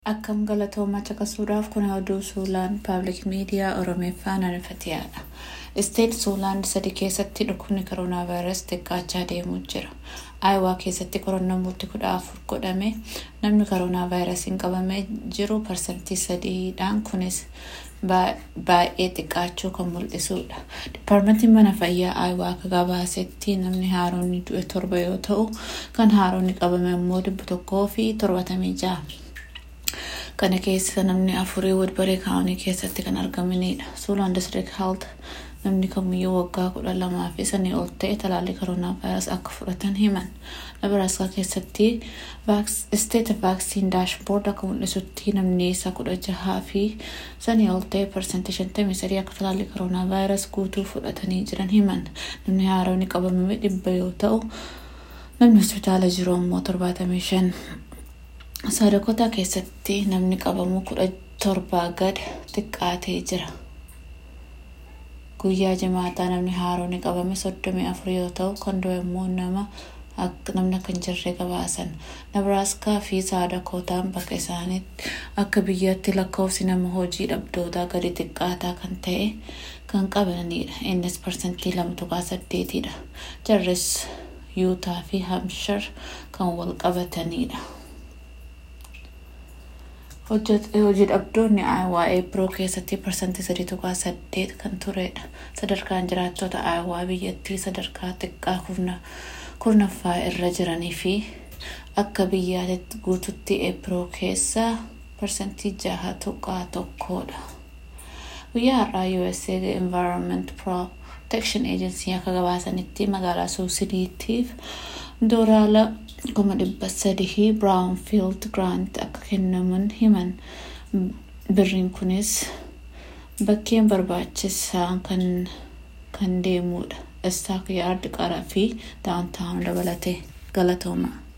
Akkam galatoomaa caqasuudhaaf kun oduu Suulaan Paabliik Miidiyaa Oromeeffaan ariifatiyaadha. Isteet Suulaan sadii keessatti dhukkubni koronaa vaayirasii xiqqaachaa deemuu jira. Aayawaa keessatti qorannoon murtii kudha afur godhame namni koronaa vaayirasiin qabamee jiru parsantii sadiidhaan kunis baay'ee xiqqaachuu kan mul'isudha. Dipaarmentiin mana fayyaa Aayawaa akka gabaasetti namni haaronni du'e torba yoo ta'u kan haaronni qabame immoo dhibba tokkoo fi torbatamii ja'a. kana keessa namni afurii wadbaree kaa'anii keessatti kan argamanidha. Suulaan District Health namni kamiyyuu waggaa kudha lamaa fi sanii ol ta'e talaallii koronaa vaayirasii akka fudhatan himan. Nebraaskaa keessatti isteeta vaaksiin daashboord akka mul'isutti namni isa kudha jahaa fi sanii ol ta'e parsantii shantamii sadii akka talaallii koronaa vaayirasii guutuu fudhatanii jiran himan. Namni haaronni qabamame dhibba yoo ta'u namni hospitaala jiru immoo torbaatamii shan. Saadakotaa keessatti namni qabamu kudha torbaa gad xiqqaatee jira. Guyyaa jimaataa namni haaronni qabame soddomii afur yoo ta'u kan du'e immoo nama namni akka hin jirre gabaasan. Nebraaskaa fi saadakotaan bakka isaaniitti akka biyyatti lakkoofsi nama hojii dhabdootaa gadi xiqqaataa kan ta'e kan qabanidha. Innis parsantii lama tuqaa saddeetidha. Jarris yuutaa fi hamshar kan wal qabatanidha. hojii dhabdoonni aayawaa eebroo keessatti parsantii sadii tuqaa saddeet kan turedha. Sadarkaan jiraattota aayawaa biyyattii sadarkaa xiqqaa kurnaffaa irra jiranii fi akka biyyaatti guututti eebroo keessaa parsantii jaha tuqaa tokkodha. Guyyaa har'aa USA Environment Protection Agency akka gabaasanitti magaalaa suusiniitiif doolaara kuma dhibba sadii Brownfield Grant akka kennamuun himan birriin kunis bakkeen barbaachisaan kan kan deemudha. Istaak yaard qaraa fi daawuntaawun dabalatee galatooma.